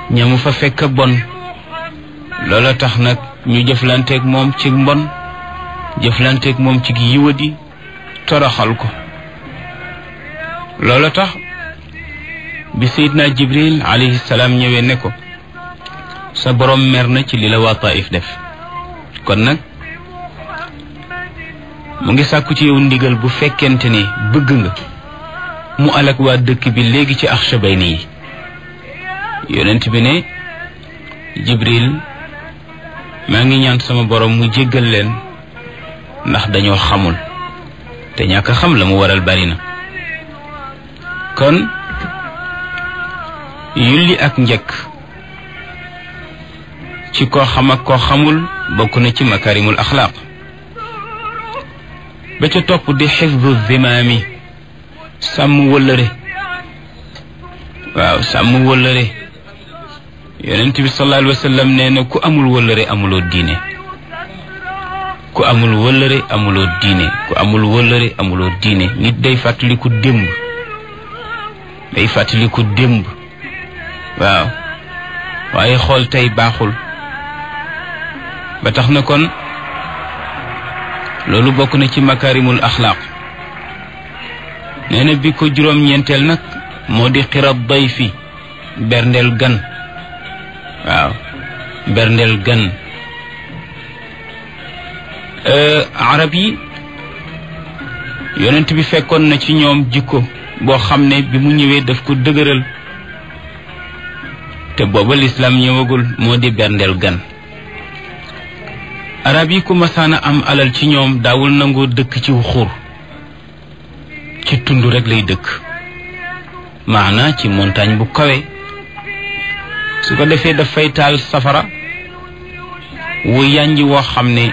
ñamu fa fekk bon loola tax nag ñu jëflanteeg moom ci mbon jëflanteeg moom ci yiwadi toroxal ko loola tax bi sayidna jibril alayhi salaam ñëwee ne ko sa borom mer na ci li la waa taif def kon nag mu ngi sàkku ci yow ndigal bu fekkente ne bëgg nga mu alak waa dëkk bi léegi ci axshabayni yi yonent bi ne jibril maa ngi ñaan sama borom mu jéggal leen ndax dañoo xamul te ñàkk xam la mu waral bari na kon yulli ak njëkk ci koo xam ak koo xamul bokk na ci makarimul axlaaq ba ca topp di xifdu zimaami sàmm wëllëre waaw sàmm wëllëre yonent bi sallallahu alayhi wa sallam nee na ku amul wëllëre amuloo diine ku amul wëllëre amuloo diine ku amul wëllëre amuloo diine nit day fàttaliku démb day fàttaliku démb waaw waaye xool tey baaxul ba tax na kon loolu bokk na ci makarimul axlaaq nee na bi ko juróom-ñeenteel nag moo di xirab day fi berndeel gan waaw berndeel gan arab yi yonent bi fekkoon na ci ñoom jikko boo xam ne bi mu ñëwee daf ko dëgëral te booba lislaam ñëwagul moo di berndeel gan arab yi ku masaana am alal ci ñoom daawul nangoo dëkk ci xur ci tund rek lay dëkk maana ci montagne bu kawe su ko defee dafay taal safara wu yànji woo xam ne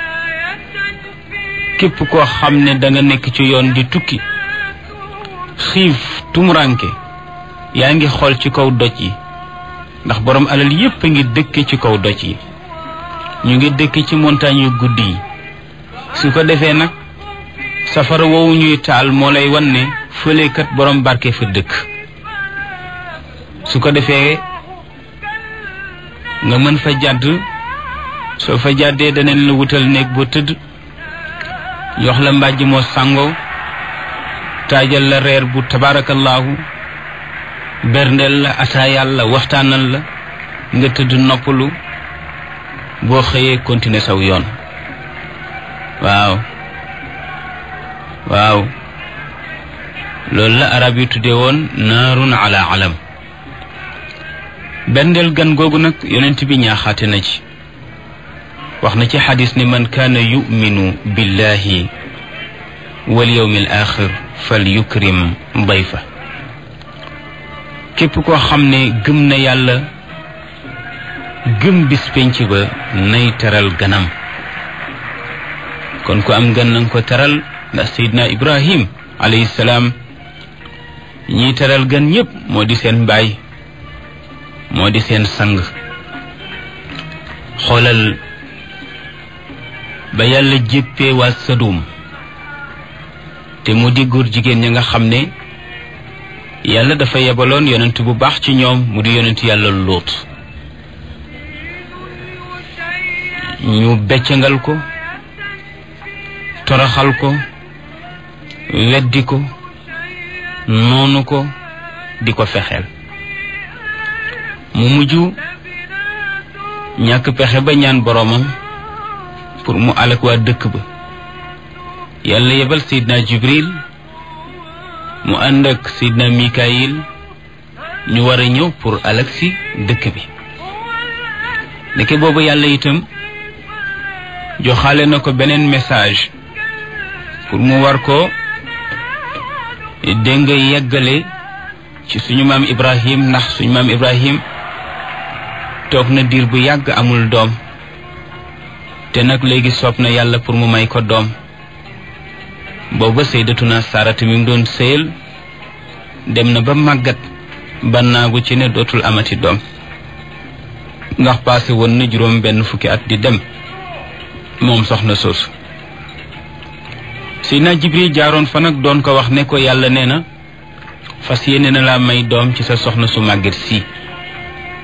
képp koo xam ne da nga nekk ci yoon di tukki xiif tumuranke yaa ngi xool ci kaw doj yi ndax borom alal yépp a ngi dëkke ci kaw doj yi ñu ngi dëkke ci montagne yu guddi yi su ko defee nag safara woowu ñuy taal moo lay wan ne fëlekat borom barke fa dëkk su ko defee nga mën fa jàdd soo fa jàddee daneen la wutal néeg boo tëdd jox la mbàjj moo sàngoo taajal la reer bu tabaarakallaahu berndeel la ataayal la waxtaanal la nga tëdd noppalu boo xëyee continuer saw yoon waaw waaw loolu la arab yi tuddee woon naarun ala alam berndeel gan googu nag yonent bi ñaaxaate na ci wax na ci xadis ne man kaana yuminu billahi wal yawmi al axir fal yukrim dayfa képp koo xam ne gëm na yàlla gëm bis penc ba nay teral ganam kon ku am gan nanga ko teral ndax sayidna ibrahim alayhi salaam ñiy teral gan ñépp moo di seen mbaay moo di seen sang xoolal ba yàlla jéppee waa sadum te mu di góor jigéen ña nga xam ne yàlla dafa yebaloon yonent bu baax ci ñoom mu di yonent yàlla lóot ñu beccangal ko toroxal ko weddi ko noonu ko di ko fexeel mu mujj ñàkk pexe ba ñaan boroomam pour mu alak waa dëkk ba yàlla yebal sayidna jibril mu ànd ak sayidna mikayil ñu war a ñëw pour alak si dëkk bi ndeke boobu yàlla itam joxaale na ko beneen message pour mu war ko dégg nga yeggale ci suñu maam ibrahim ndax suñu maam ibrahim toog na diir bu yàgg amul doom te nag léegi soob na yàlla pour mu may ko doom booba sayyidatuna sarata mi mu doon sëyal dem na ba màggat bannaagu ci ne dootul amati doom ndax passé woon na juróom benn fukki at di dem moom soxna soosu Seydina Jibril jaaroon fa nag doon ko wax ne ko yàlla nee na fas yéene na laa may doom ci sa soxna su màgget si